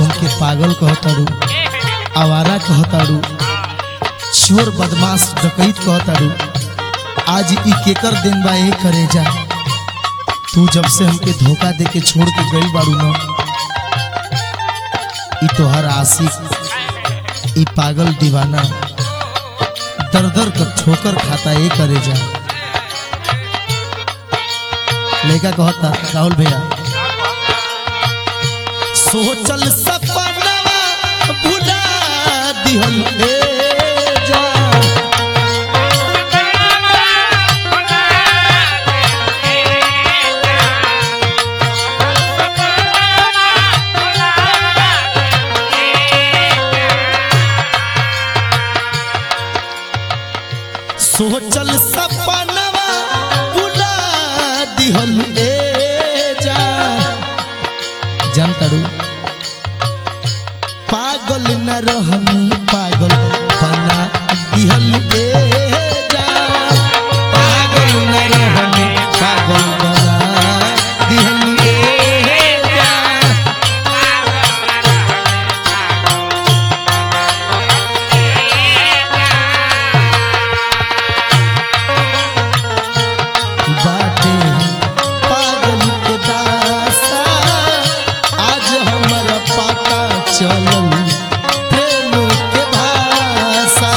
हमके पागल कहताड़ू आवारा कहताड़ू चोर बदमाश डकैत कहताड़ू आज ई केकर दिन बा ए करे जा तू जब से हमके धोखा दे के छोड़ के गई बाड़ू न ई तोहर आशिक ई पागल दीवाना दर दर कर ठोकर खाता ए करे जा लड़का कहता राहुल भैया सोचल सपना भुला दिहल ए जा सोचल सपनवा बुला दिहल ए जा जानतारू पागल न रहनी पागल बना दिहल ए जा पागल न रहनी पागल बना दिहल ए जा बाटे पागल के दासा आज हमरा पता चलल प्रेम के भाषा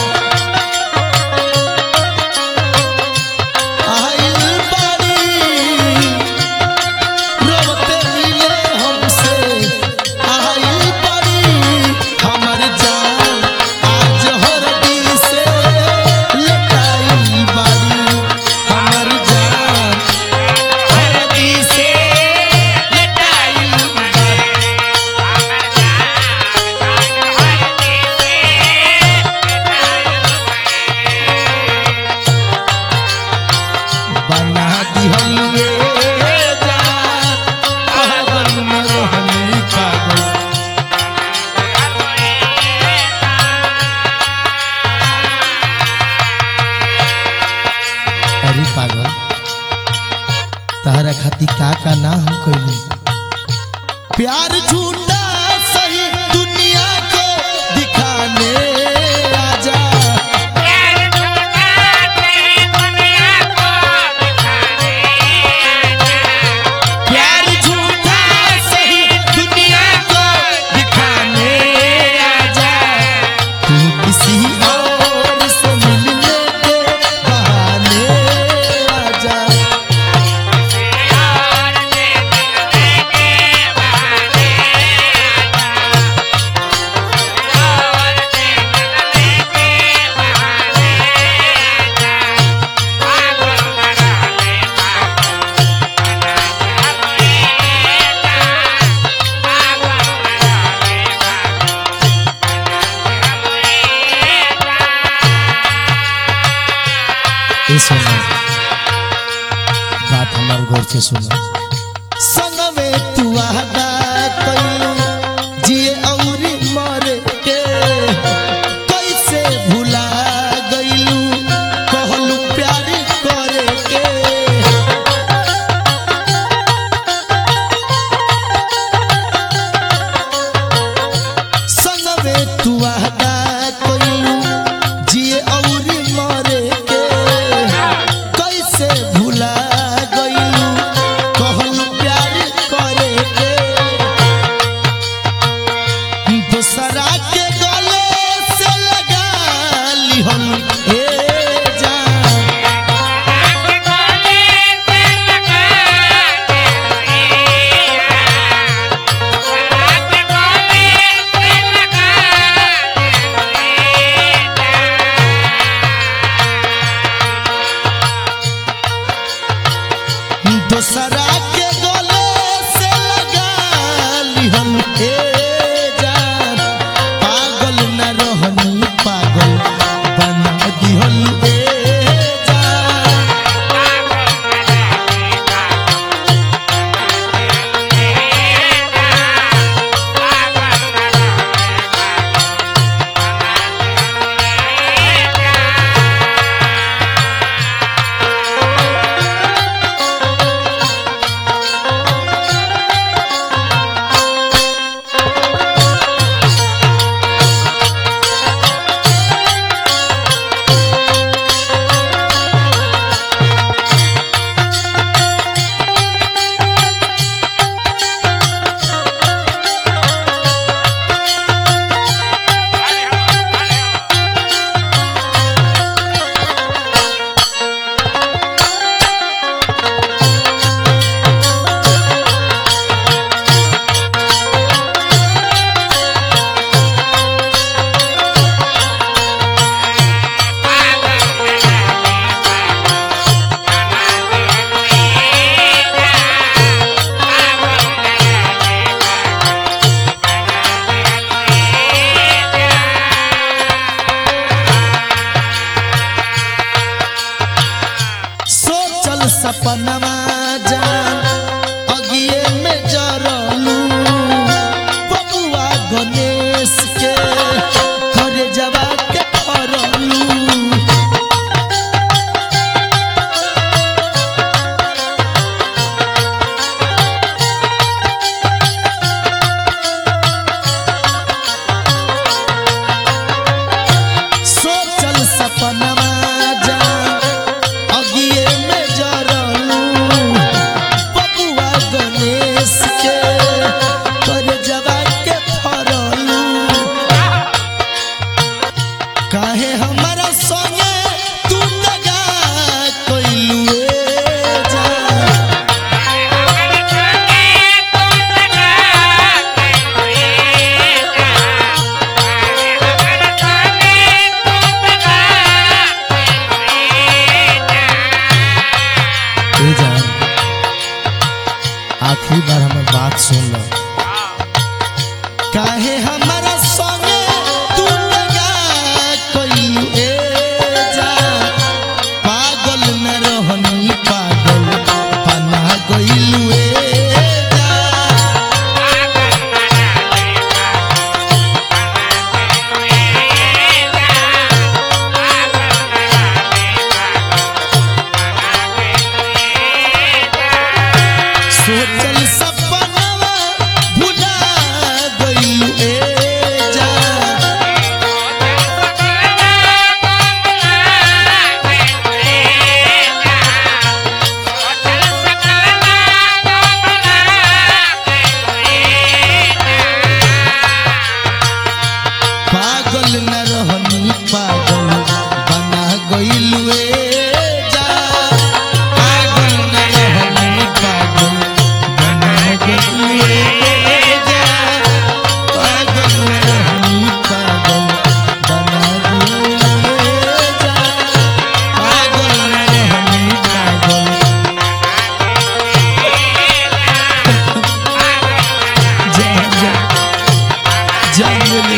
आइल बारी रोते मिले हमसे आइल बारी हमर जान आज हरदी से लटाई बारी हमर जान हरदी से लटाई बारी बना दिहलिए जा पागल में रहनी पागल अरे पागल तहरा खाती का का ना हम कइली प्यार झूठा सही दुनिया को दिखाने आजा प्यार झूठा सही दुनिया को दिखाने आजा तू किसी और से मिलने के बहाने आजा ये सुनो बात हमारे गौर से सुनो संग में तू आदा कइलू जिए औरी मरे के कैसे भुला गइलू कहलू प्यार करे के संग में तू आदा कइलू जिए औरी मरे के कैसे भुला गइलू कहलू प्यार करे के सपनमा जान अगिए में जरलू बबुआ गणेश के करे जवा के फरलू सोचल सपनमा जान अगिए में जरलू बबुआ गणेश के कर जवा के फरलू काहे हमारा संगे तू दगा कइलू ए जान ए जान आखिरी बार हमर बात सुन लो काहे हमारा संगे तू लगा कइलू ए जान पागल न रहनी पागल बना गइलू ए जान सोचल सपनवा भुला गइलू ए जान पागल न रहनी पागल बना गइलू ए जान पागल न रहनी पागल बना गइलू ए जान पागल न रहनी पागल बना गइलू ए जान पागल न रहनी पागल जा जा जा मिली